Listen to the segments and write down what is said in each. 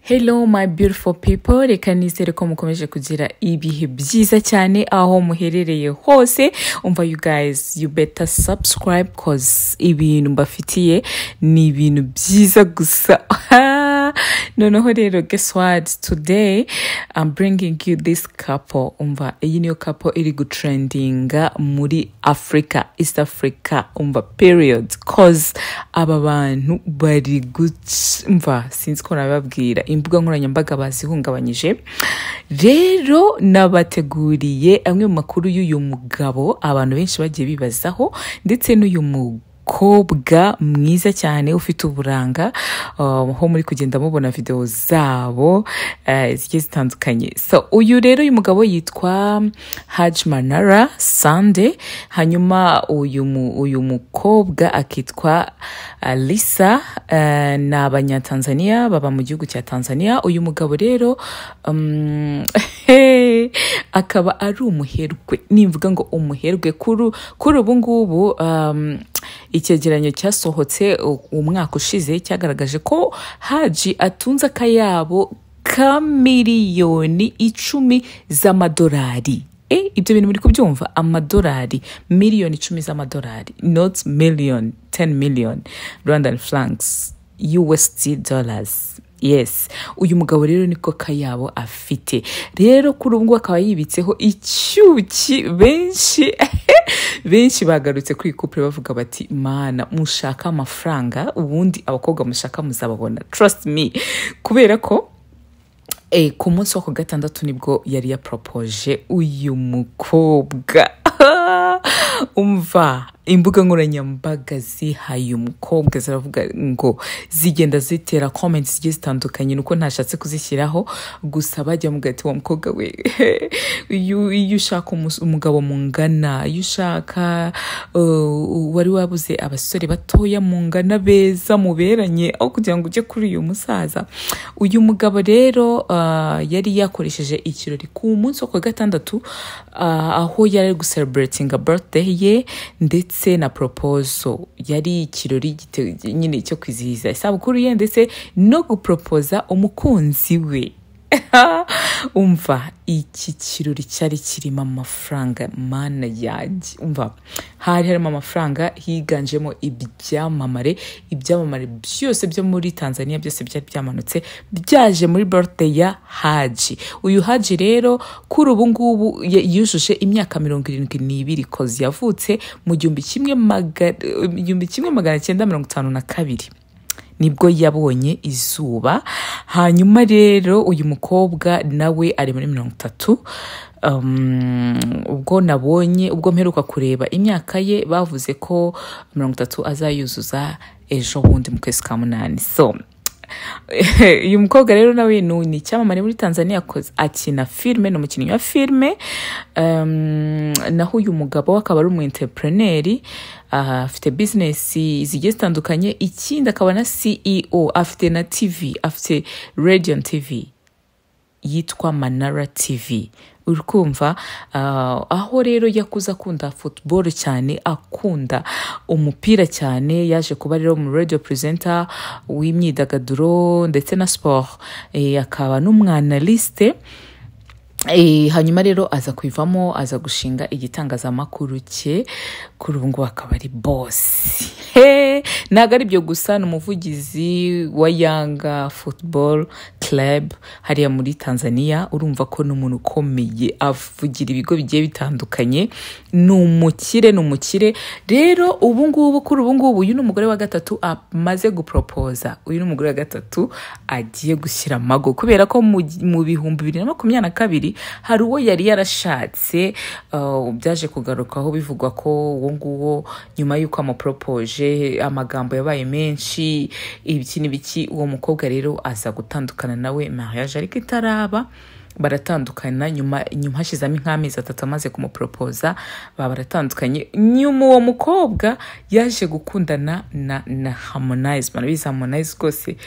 Hello my beautiful people reka nizere ko mukomeje kugira ibihe byiza cyane aho muherereye hose umva you guys you better subscribe cause ibintu mbafitiye ni ibintu byiza gusa noneho rero guess what today I'm bringing you this couple umva iyi niyo couple iri gutrendinga muri Africa East Africa umva period cause aba bantu bari guca umva sinzi ko nabibabwira imbuga nkoranyambaga bazihungabanyije rero nabateguriye amwe mu makuru y'uyu mugabo abantu benshi bagiye bibazaho ndetse n'uyu mugabo umukobwa mwiza cyane ufite uburanga aho muri kugenda mubona videwo zabo zigiye zitandukanye so uyu rero uyu mugabo yitwa haji manara sande hanyuma uyu uyu mukobwa akitwa lisa ni abanyatanzaniya baba mu gihugu cya tanzania uyu mugabo rero akaba ari umuherwe nimvuga ngo umuherwe kuri ubu ngubu icyegeranyo cyasohotse umwaka ushize cyagaragaje ko haji atunze akayabo ka miliyoni icumi z'amadolari ibyo bintu muri kubyumva amadolari miliyoni icumi z'amadolari not million ten million rwandan francs usd dollars yes uyu mugabo rero niko kayabo afite rero kuri ubu ngubu akaba yibitseho icyuki benshi benshi bagarutse kuri kupure bavuga bati mana mushaka amafaranga ubundi abakobwa mushaka muzababona trust me kubera ko ku munsi wa ku gatandatu nibwo yari yaporopoje uyu mukobwa umva imbuga nkoranyambaga zihaye umukobwa ziravuga ngo zigenda zitera komenti zigiye zitandukanye nuko ntashatse kuzishyiraho gusa bajya mu gati wa mukobwa we iyo ushaka umugabo mungana iyo ushaka wari wabuze abasore batoya mungana beza muberanye aho kugira ngo ujye kuri uyu musaza uyu mugabo rero yari yakoresheje ikirori ku munsi wa kwa gatandatu aho yari ari gusereburatinga birthday ye ndetse na proposo yari ikirori nyine cyo kwizihiza isabukuru ye ndetse no guporopoza umukunzi we umva iki kirori cyari kirimo amafaranga mana yanjye umva hari harimo amafaranga higanjemo ibyamamare ibyamamare byose byo muri tanzania byose byari byamanutse byaje muri birthday ya haji uyu haji rero kuri ubu ngubu yujuje imyaka mirongo irindwi n'ibiri kozi yavutse mu gihumbi kimwe magana cyenda mirongo itanu na kabiri nibwo yabonye izuba hanyuma rero uyu mukobwa nawe ari muri mirongo itatu ubwo nabonye ubwo mperuka kureba imyaka ye bavuze ko mirongo itatu azayuzuza ejo bundi mu kwezi kwa munani so uyu mukobwa rero nawe ni icyamamare muri tanzania akina filime ni umukinnyi wa filime naho uyu mugabo akaba ari umu interineri afite bizinesi zigiye zitandukanye ikindi akaba na ceo afite na tv afite radion tv yitwa manara tv uri kumva aho rero yakuze akunda futuboro cyane akunda umupira cyane yaje kuba rero mu radiyo perezida w'imyidagaduro ndetse na siporo akaba n'umwanalisite hanyuma rero aza kwivamo aza gushinga igitangazamakuru cye kuri ubu ngubu akaba ari bosi ntabwo ari byo gusa ni umuvugizi wa yanga futuboro club hariya muri tanzania urumva ko ni umuntu ukomeye avugira ibigo bigiye bitandukanye ni umukire ni umukire rero ubu ngubu kuri ubu ngubu uyu ni umugore wa gatatu amaze guporopoza uyu ni umugore wa gatatu agiye gushyira amago kubera ko mu bihumbi bibiri na makumyabiri na kabiri hari uwo yari yarashatse byaje kugarukaho bivugwa ko uwo nguwo nyuma y'uko amuporopoje amagambo yabaye menshi ibiki n'ibiki uwo mukobwa rero aza gutandukana nawe mariage ariko itaraba baratandukana nyuma nyuma hashyizemo nk'amezi atatu amaze kumuporopoza baba baratandukanye nyuma uwo mukobwa yaje gukundana na na harmonize banabizi harmonize rwose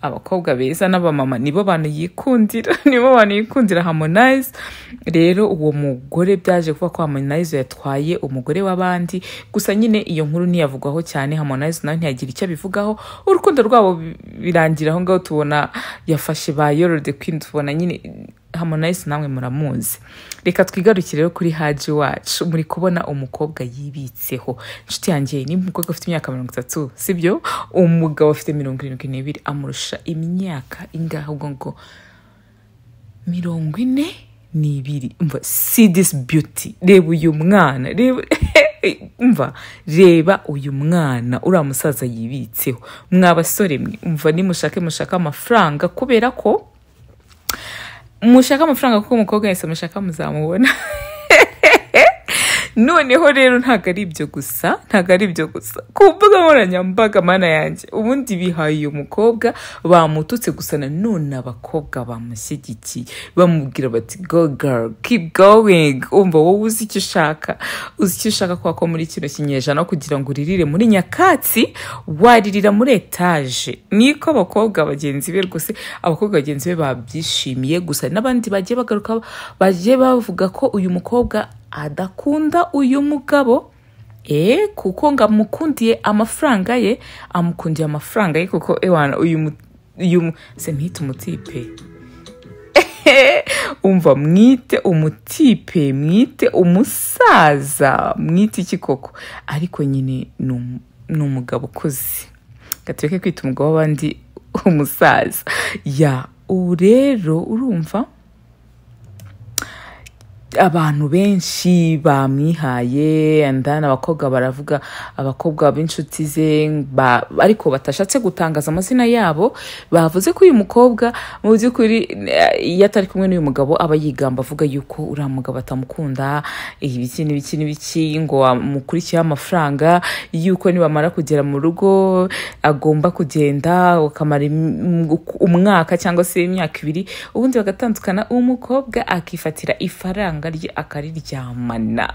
abakobwa beza n'abamama nibo bantu yikundira nibo bantu yikundira harmonize rero uwo mugore byaje kuba ko harmonize yatwaye umugore w'abandi gusa nyine iyo nkuru ntiyavugwaho cyane harmonize nawe ntiyagira icyo abivugaho urukundo rwabo birangira aho ngaho tubona yafashe ba yorode kwini tubona nyine harmonize namwe muramuzi reka twigarukire rero kuri haji wacu muri kubona umukobwa yibitseho inshuti yanjye ni umukobwa ufite imyaka mirongo itatu sibyo umugabo ufite mirongo irindwi n'ibiri amurusha imyaka ingahe ubwo ngo mirongo ine n'ibiri umva si disi biyuti reba uyu mwana reba umva reba uyu mwana uriya musaza yibitseho mwa basore mwe umva nimushake mushaka amafaranga kubera ko mushaka amafaranga kuko umukobwa wese mushaka muzamubona noneho rero ntabwo ari ibyo gusa ntabwo ari ibyo gusa ku mbuga nkoranyambaga mana yanjye ubundi bihaye uyu mukobwa bamututse gusa nanone abakobwa bamushyigikiye bamubwira bati go girl keep going umva wowe uzi icyo ushaka uzi icyo ushaka kubera ko muri kino kinyejana kugira ngo uririre muri nyakatsi waririra muri etaje niko abakobwa bagenzi be rwose abakobwa bagenzi be babyishimiye gusa n'abandi bagiye bagaruka bagiye bavuga ko uyu mukobwa adakunda uyu mugabo eh kuko ngo amukundiye amafaranga ye amukundiye amafaranga ye kuko ewana uyu mu- uyu mu- se mpita umutipe umva mwite umutipe mwite umusaza mwite iki koko ariko nyine ni um- ni umugabo ukuze gatureke kwita umugabo w'abandi umusaza ya ubu rero urumva abantu benshi bamwihaye andana abakobwa baravuga abakobwa b'inshuti ze ba- ariko batashatse gutangaza amazina yabo bavuze ko uyu mukobwa mu by'ukuri eh, iyo atari kumwe n'uyu mugabo aba yigamba avuga yuko uriya mugabo atamukunda ibiki n'ibiki n'ibiki ngo amukurikiyeho amafaranga yuko nibamara kugera mu rugo agomba kugenda ukamara im- umwaka cyangwa se imyaka ibiri ubundi bagatandukana uwo mukobwa akifatira ifaranga rye akariryamana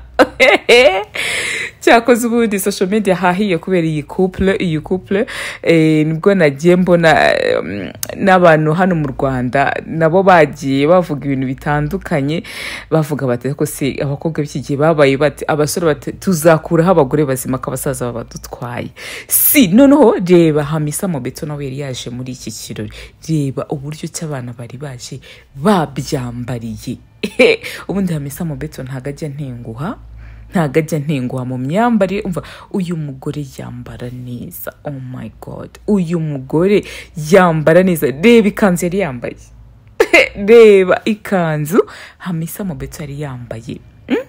cyakoze ubundi social media hahiye kubera iyi couple iyi couple eh, nibwo nagiye mbona eh, n'abantu hano mu Rwanda nabo bagiye bavuga ibintu bitandukanye bavuga bati ariko se abakobwa b'iki gihe babaye bati abasore bati tuzakuraho abagore bazima ko abasaza babadutwaye si noneho reba hamisa mobeto nawe yari yaje muri iki kirori reba uburyo cy'abana bari baje babyambariye ubundi hamisa mobeto ntabwo ajya ntenguha ntabwo ajya ntenguha mu myambarire umva uyu mugore yambara neza oh my god uyu mugore yambara neza reba ikanzu yari yambaye reba ikanzu hamisa mobeto yari yambaye Mm?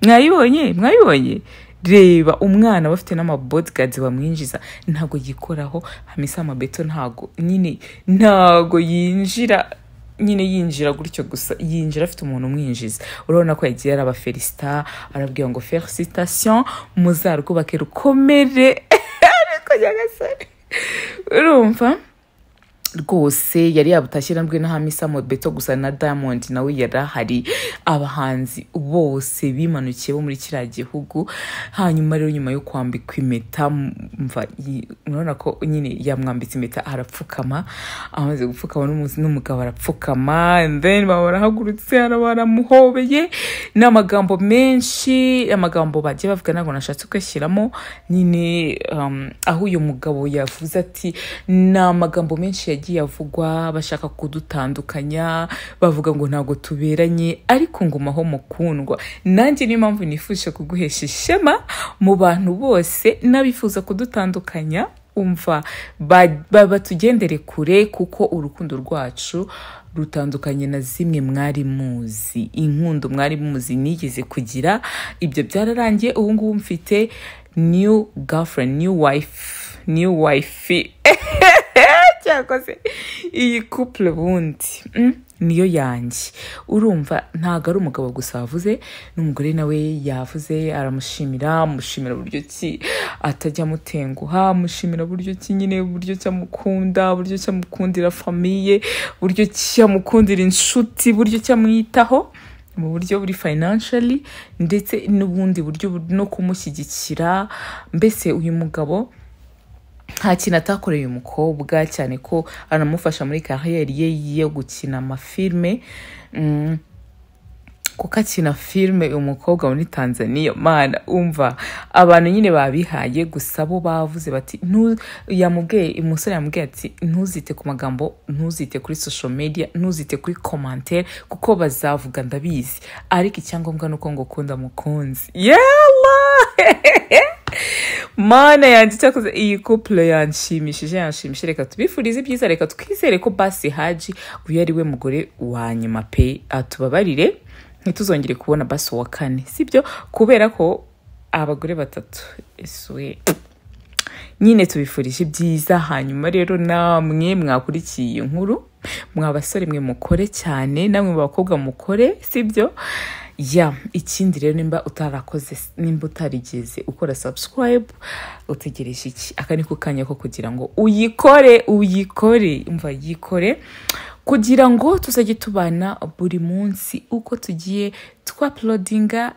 mwayibonye mwayibonye reba umwana bafite n'amabodgadi bamwinjiza ntabwo yikoraho hamisa mobeto ntabwo nyine ntabwo yinjira nyine yinjira gutyo gusa yinjira afite umuntu umwinjiza urabona ko yagiye araba felicita arabwira ngo felicitation muzarwubake rukomere ariko nyagasore urumva rwose yari yabutashye nabwe na hamisa mobeto gusa na diamond nawe yari ahari abahanzi bose bimanukiye bo muri kiriya gihugu hanyuma rero nyuma yo kwambikwa impeta mva yi- murabona ko nyine yamwambitse impeta arapfukama amaze gupfukama n'umu- n'umugabo arapfukama and then baba barahagurutse araba baramuhobeye n'amagambo menshi amagambo bagiye bavuga ntabwo nashatse kuyashyiramo nyine um, aho uyu mugabo yavuze ati ni amagambo menshi yagiye avugwa bashaka kudutandukanya bavuga ngo ntabwo tuberanye ariko ngumaho mukundwa nanjye niyo mpamvu nifuje kuguhesha ishema mu bantu bose n'abifuza kudutandukanya umva ba- ba- batugendere kure kuko urukundo rwacu rutandukanye na zimwe mwari muzi inkundo mwari muzi nigeze kugira ibyo byararangiye ubu ngubu mfite new girlfriend new wife new wife cyangwa se iyi couple bundi mm? niyo yanjye urumva ntabwo ari umugabo gusa wavuze n'umugore nawe yavuze aramushimira amushimira buryo ki atajya amutenguha amushimira buryo ki nyine buryo ki amukunda buryo ki amukundira famiye buryo ki amukundira inshuti buryo ki amwitaho mu buryo buri financially ndetse n'ubundi buryo bu- no kumushyigikira mbese uyu mugabo nta kintu atakoreye uyu mukobwa cyane ko anamufasha muri kariyeri ye yo gukina amafilme Mm, kuko akina filime uyu mukobwa muri tanzania mana umva abantu nyine babihaye gusa bo bavuze bati "Ntu- yamubwiye umusore yamubwiye ati ntuzite ku magambo ntuzite kuri social media ntuzite kuri commentaire kuko bazavuga ndabizi ariko icyangombwa ni uko ngo ukunda mukunzi yewe mana yanjye cyakoze iyi couple yanshimishije yanshimishije reka tubifurize ibyiza reka twizere ko basi haji uyu ari we mugore wa nyuma pe atubabarire ntituzongere kubona basi uwa kane sibyo kubera ko abagore batatu esuwe nyine tubifurije ibyiza hanyuma rero namwe mwakurikiye iyi nkuru mwa basore mwe mukore cyane namwe mu bakobwa mukore sibyo ya ikindi rero nimba utarakoze nimba utarigeze ukora subscribe utegereje iki aka ni ko kanya ko kugira ngo uyikore uyikore umva yikore kugira ngo tuzajye tubana buri munsi uko tugiye twapulodinga